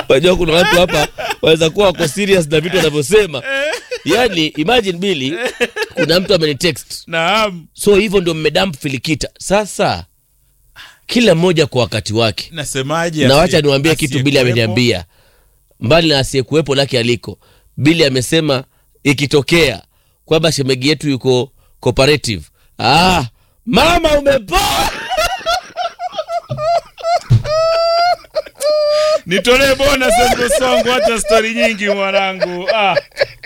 Unajua kuna watu hapa waweza kuwa wako serious na vitu wanavyosema. Yaani imagine Billy, kuna mtu amenitext. Naam. So hivyo ndio mmedamp filikita. Sasa kila mmoja kwa wakati wake. Nasemaje? Na wacha asiye- niwaambie kitu Billy asiyekuwepo? ameniambia. Mbali na asiyekuwepo lake aliko. Billy amesema ikitokea kwamba shemegi yetu yuko cooperative. Ah, mama umepoa. Nitolee bonus Embo Songo, hata stori nyingi mwanangu. Ah.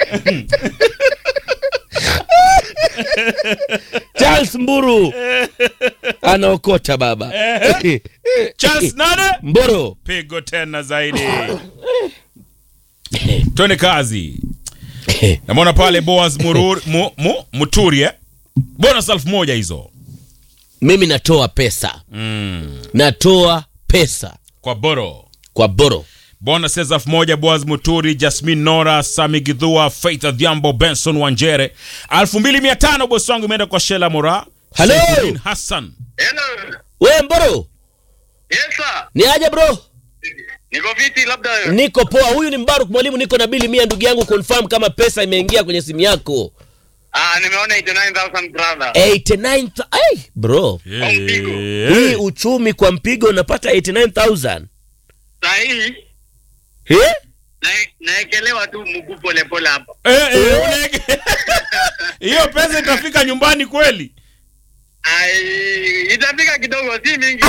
Charles Mburu anaokota baba. Charles nane Mboro. pigo tena zaidi. Twende kazi. Namwona pale Boaz Murur, mu, mu, Muturie. Bonus elfu moja hizo Mimi natoa pesa. Natoa pesa kwa Boro. kwa Boro. Bonus elfu moja Boaz Muturi, Jasmine Nora, Sami Gidhua, Faith Adhiambo, Benson Wanjere. elfu mbili mia tano bosi wangu imeenda kwa Shela Mora. Hello. Saifuddin Hassan. Hello. We Mboro, Yes sir. ni aje bro? Niko fiti labda Niko poa. Huyu ni Mbaruk mwalimu, niko na bili mia. Ndugu yangu, confirm kama pesa imeingia kwenye simu yako. ah nimeona 89000 brother. 89 hey, bro, mpigo. hii uchumi kwa mpigo unapata 89000 Sahi eh? na naekelewa tu mguu pole pole hapa. Eh, eh, unege- hiyo pesa itafika nyumbani kweli? Ai itafika kidogo si mingi.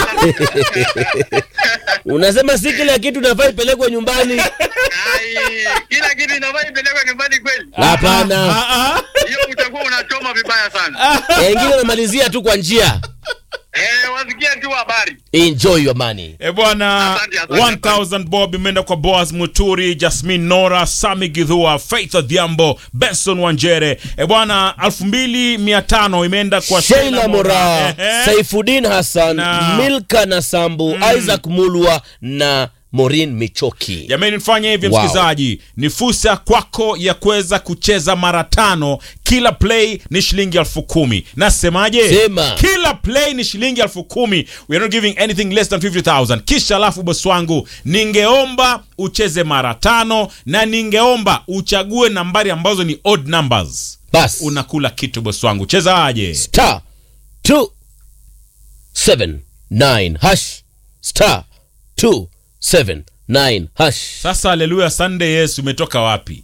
Unasema si kila kitu nafaa ipelekwe nyumbani? Ai kila kitu inafaa ipelekwe nyumbani kweli. Hapana, Ah, ah. Hiyo utakuwa unachoma vibaya sana. wengine unamalizia tu kwa njia. Eh wasikia tu habari. Enjoy your money. E bwana, Asante, asante, 1000 bob imeenda kwa Boaz Muturi, Jasmine Nora, Sami Gidhua, Faith Adhiambo, Benson Wanjere. E bwana, 2500 imeenda kwa Sheila Mora, Ehe. Saifuddin Hassan, Na- Milka Nasambu, Isaac Mulwa na Morin Michoki. Jamani, nifanye hivi Wow. msikilizaji, ni fursa kwako ya kuweza kucheza mara tano. Kila play ni shilingi elfu kumi. Nasemaje? Sema. Kila play ni shilingi elfu kumi. We are not giving anything less than 50000 Kisha alafu bosi wangu, ningeomba ucheze mara tano na ningeomba uchague nambari ambazo ni odd numbers. Bas. Unakula kitu bosi wangu, cheza aje? star 279 hash star 279 hash Sasa haleluya Sunday Yesu umetoka wapi?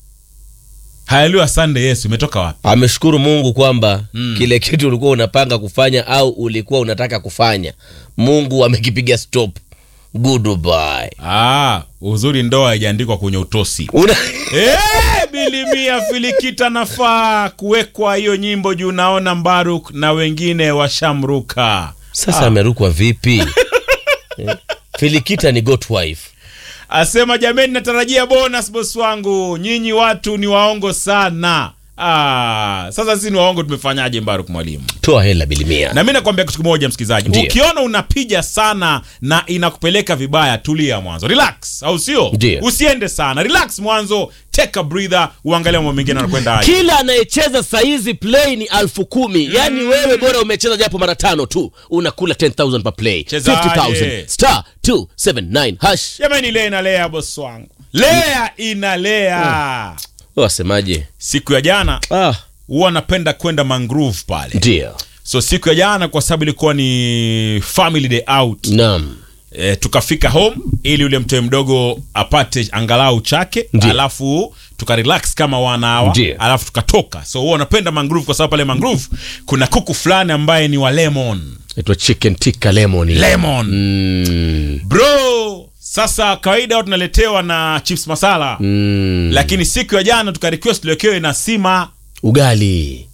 Haleluya Sunday Yesu umetoka wapi? ameshukuru mungu kwamba kile kitu ulikuwa unapanga kufanya au ulikuwa unataka kufanya mungu amekipiga stop goodbye Ah, uzuri ndoa haijaandikwa kwenye utosi. Una... Eh, bilimia filikita nafaa kuwekwa hiyo nyimbo juu naona Mbaruk na wengine washamruka. sasa amerukwa vipi Eh, filikita ni got wife Asema jameni, natarajia bonus boss wangu. Nyinyi watu ni waongo sana. Ah, sasa sisi ni waongo tumefanyaje Mbaruk mwalimu? toa hela bilimia Na mimi nakwambia kitu kimoja msikilizaji. Ndiyo. Ukiona unapiga sana na inakupeleka vibaya, tulia mwanzo. Relax, au sio? Ndiyo. Usiende sana. Relax mwanzo, take a breather, uangalie mambo mengine yanakwenda aje. kila anayecheza saizi play ni alfu kumi yaani wewe bora umecheza japo mara tano tu unakula 10000 per play Chezaje? 50000 star 279 hash Jamani, lea inalea boss wangu, lea inalea. wasemaje Siku ya jana ah, huwa napenda kwenda mangrove pale, ndio so siku ya jana kwa sababu ilikuwa ni family day out naam e, tukafika home ili yule mtoe mdogo apate angalau chake Ndiyo. alafu tukarelax kama wanawa Ndiyo. alafu tukatoka so huwa napenda mangrove kwa sababu pale mangrove kuna kuku fulani ambaye ni wa lemon itwa chicken tikka lemon lemon mm, bro sasa kawaida huwa tunaletewa na chips masala mm, lakini siku ya jana tukarequest tulekewe na sima ugali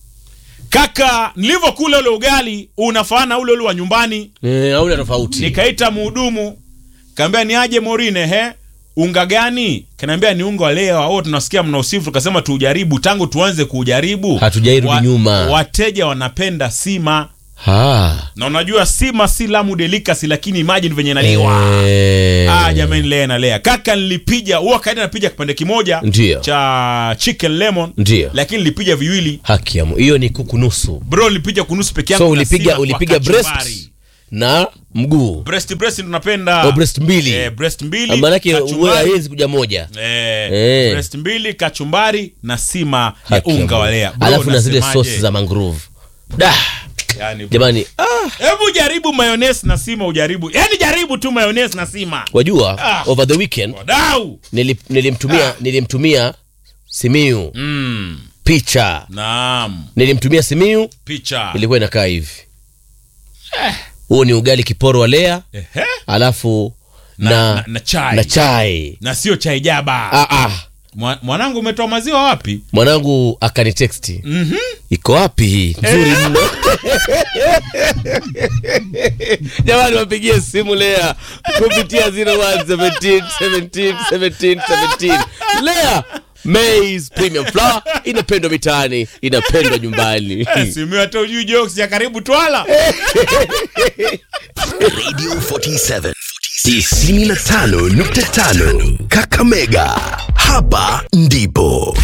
kaka nilivyokula ule ugali unafanana ule ule wa nyumbani eh, auna tofauti nikaita muhudumu kaambia ni aje morine he unga gani kanaambia ni unga wa leo au tunasikia mna usifu tukasema tuujaribu tangu tuanze kuujaribu Hatujairudi nyuma. wateja wanapenda sima ha. na unajua sima si lamu delikasi lakini imagine venye naliwa eh, Ah, jamani lea na lea kaka nilipija huwa kaida napija kipande kimoja Ndiyo. cha chicken lemon Ndiyo. lakini nilipija viwili haki ya Mungu. hiyo ni kuku nusu bro nilipija kunusu peke yangu so na ulipiga sima kwa ulipiga kachumbari. breast na mguu breast breast ndo napenda Oh, breast mbili. eh, breast mbili maanake kachumbari. haiwezi kuja moja Eh, Eh. breast mbili kachumbari na sima ya Haki ya unga Mungu. wa lea Bro, alafu na zile nasemaje? sosi za mangrove da yani, jamani ah, hebu jaribu mayonnaise na sima ujaribu yani jaribu tu mayonnaise na sima wajua Ah. over the weekend wadau nili, nilimtumia nilimtumia simiu mm. picha naam nilimtumia simiu picha ilikuwa inakaa hivi huo ni ugali kiporo wa lea Ehe. alafu na, na, na, na chai na chai na sio chai jaba ah, ah. Mwa, mwanangu umetoa maziwa wapi mwanangu akaniteksti mm-hmm. iko wapi hii nzuri mno jamani wapigie simu lea kupitia 0117 17 17 17 lea Maize premium flour inapendwa mitaani inapendwa nyumbani simi hata ujui jokes ya karibu twala Radio 47 95.5 Kakamega. Hapa ndipo